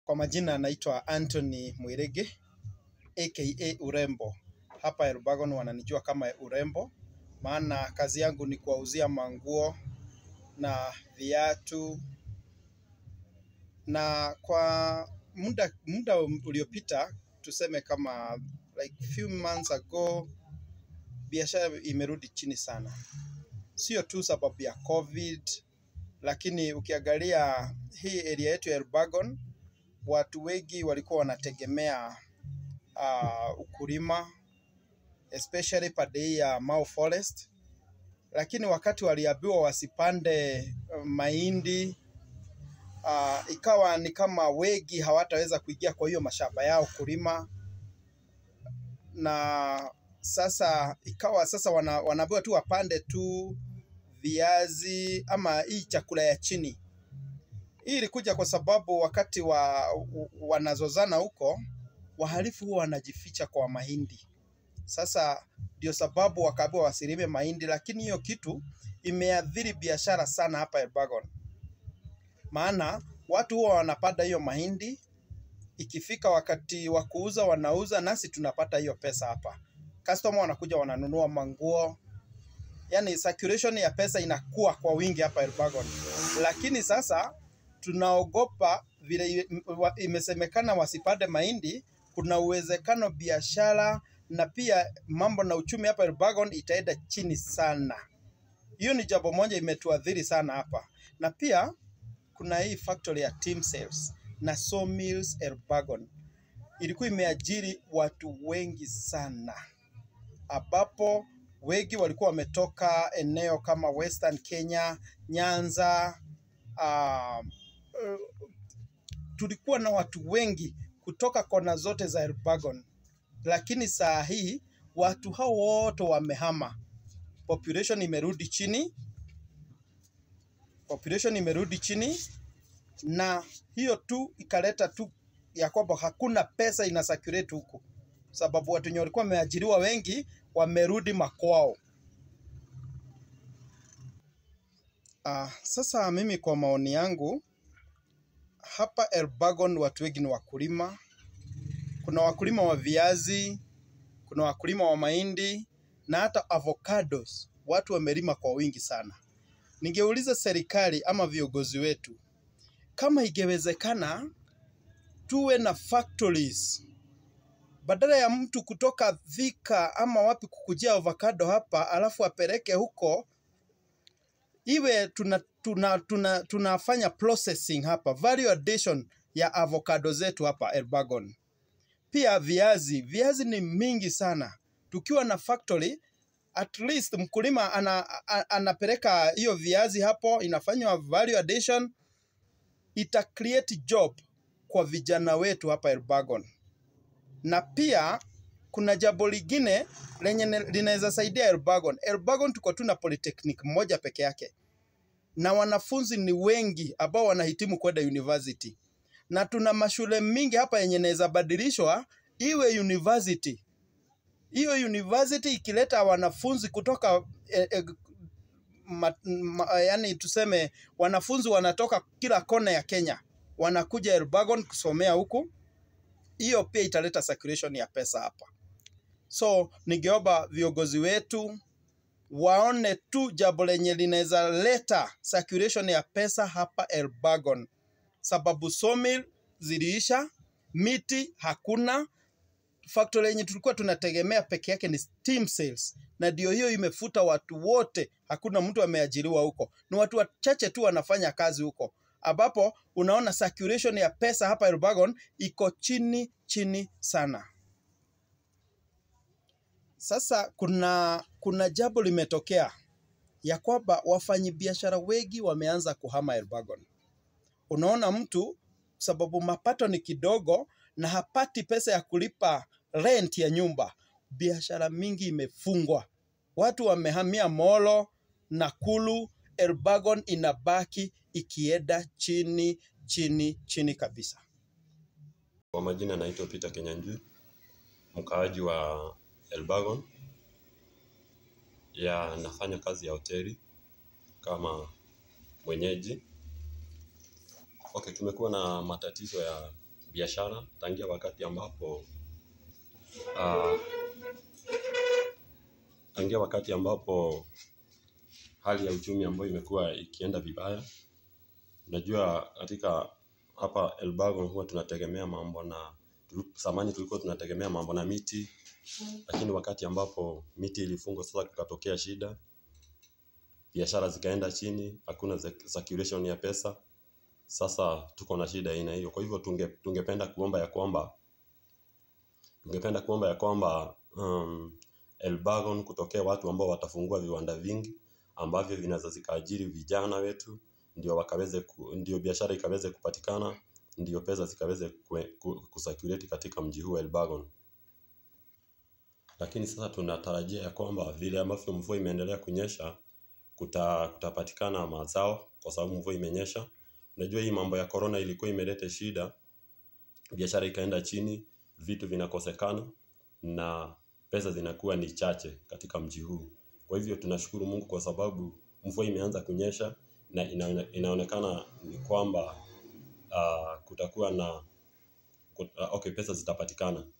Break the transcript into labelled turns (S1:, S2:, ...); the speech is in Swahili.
S1: Kwa majina anaitwa Anthony Mwirigi aka Urembo. Hapa Elbagon wananijua kama Urembo, maana kazi yangu ni kuwauzia manguo na viatu, na kwa muda muda uliopita tuseme kama like few months ago, biashara imerudi chini sana, sio tu sababu ya COVID, lakini ukiangalia hii area yetu ya Elbagon, watu wengi walikuwa wanategemea uh, ukulima especially pande hii ya Mau Forest, lakini wakati waliambiwa wasipande uh, mahindi uh, ikawa ni kama wengi hawataweza kuingia kwa hiyo mashamba yao kulima, na sasa ikawa sasa wana, wanaambiwa tu wapande tu viazi ama hii chakula ya chini. Hii ilikuja kwa sababu wakati wa wanazozana huko, wahalifu huwa wanajificha kwa mahindi. Sasa ndio sababu wakaambiwa wasilime mahindi, lakini hiyo kitu imeathiri biashara sana hapa Elbagon, maana watu huwa wanapanda hiyo mahindi, ikifika wakati wa kuuza wanauza, nasi tunapata hiyo pesa hapa. Customer wanakuja wananunua manguo, yani circulation ya pesa inakuwa kwa wingi hapa Elbagon, lakini sasa tunaogopa vile imesemekana wasipande mahindi, kuna uwezekano biashara na pia mambo na uchumi hapa Elbagon itaenda chini sana. Hiyo ni jambo moja imetuadhiri sana hapa, na pia kuna hii factory ya Team Sales na Sawmills Elbagon ilikuwa imeajiri watu wengi sana, ambapo wengi walikuwa wametoka eneo kama Western Kenya, Nyanza. Uh, uh, tulikuwa na watu wengi kutoka kona zote za Elbagon, lakini saa hii watu hao wote wamehama, population imerudi chini, population imerudi chini, na hiyo tu ikaleta tu ya kwamba hakuna pesa ina circulate huku, sababu watu wenye walikuwa wameajiriwa wengi wamerudi makwao. Uh, sasa mimi kwa maoni yangu hapa Elbagon watu wengi ni wakulima. Kuna wakulima wa viazi, kuna wakulima wa mahindi na hata avocados. Watu wamelima kwa wingi sana. Ningeuliza serikali ama viongozi wetu kama ingewezekana tuwe na factories badala ya mtu kutoka Thika ama wapi kukujia avocado hapa alafu apeleke huko, iwe tuna, tuna, tuna, tunafanya processing hapa, value addition ya avocado zetu hapa Elbagon. Pia viazi, viazi ni mingi sana. Tukiwa na factory at least mkulima ana, anapeleka hiyo viazi hapo, inafanywa value addition, ita create job kwa vijana wetu hapa Elbagon na pia kuna jambo lingine lenye linaweza saidia Elbagon. Elbagon tuko tu na polytechnic moja peke yake, na wanafunzi ni wengi ambao wanahitimu kwenda university, na tuna mashule mingi hapa yenye inaweza badilishwa iwe university. Hiyo university ikileta wanafunzi kutoka eh, eh, ma, ma, yani tuseme wanafunzi wanatoka kila kona ya Kenya wanakuja Elbagon kusomea huku hiyo pia italeta circulation ya pesa hapa. So ningeomba viongozi wetu waone tu jambo lenye linaweza leta circulation ya pesa hapa Elbagon, sababu sawmill ziliisha, miti hakuna, factory yenye tulikuwa tunategemea peke yake ni Team Sales, na ndio hiyo imefuta watu wote, hakuna mtu ameajiriwa huko, ni watu wachache tu wanafanya kazi huko ambapo unaona circulation ya pesa hapa Elbagon iko chini chini sana. Sasa kuna kuna jambo limetokea ya kwamba wafanyabiashara wengi wameanza kuhama Elbagon. Unaona mtu sababu mapato ni kidogo na hapati pesa ya kulipa rent ya nyumba, biashara mingi imefungwa, watu wamehamia Molo, Nakuru, Elbagon inabaki ikienda chini chini chini kabisa.
S2: Kwa majina naitwa Peter Kenyanjui, mkaaji wa Elbagon. Ya nafanya kazi ya hoteli kama mwenyeji. Okay, tumekuwa na matatizo ya biashara tangia wakati ambapo uh, tangia wakati ambapo hali ya uchumi ambayo imekuwa ikienda vibaya. Unajua katika hapa Elbagon huwa tunategemea mambo na zamani tulikuwa tunategemea mambo na miti, lakini wakati ambapo miti ilifungwa sasa kukatokea shida, biashara zikaenda chini, hakuna circulation ya pesa. Sasa tuko na shida aina hiyo. Kwa hivyo tunge, tungependa kuomba ya kwamba tungependa kuomba ya kwamba um, Elbagon kutokea watu ambao watafungua viwanda vingi ambavyo vinaweza zikaajiri vijana wetu ndio wakaweze ku, ndio biashara ikaweze kupatikana ndio pesa zikaweze kusirculate katika mji huu Elbagon. Lakini sasa tunatarajia ya kwamba vile ambavyo mvua imeendelea kunyesha kuta, kutapatikana mazao kwa sababu mvua imenyesha. Unajua hii mambo ya corona ilikuwa imeleta shida, biashara ikaenda chini, vitu vinakosekana na pesa zinakuwa ni chache katika mji huu. Kwa hivyo tunashukuru Mungu kwa sababu mvua imeanza kunyesha na inaone, inaonekana ni kwamba uh, kutakuwa na kut, uh, okay, pesa zitapatikana.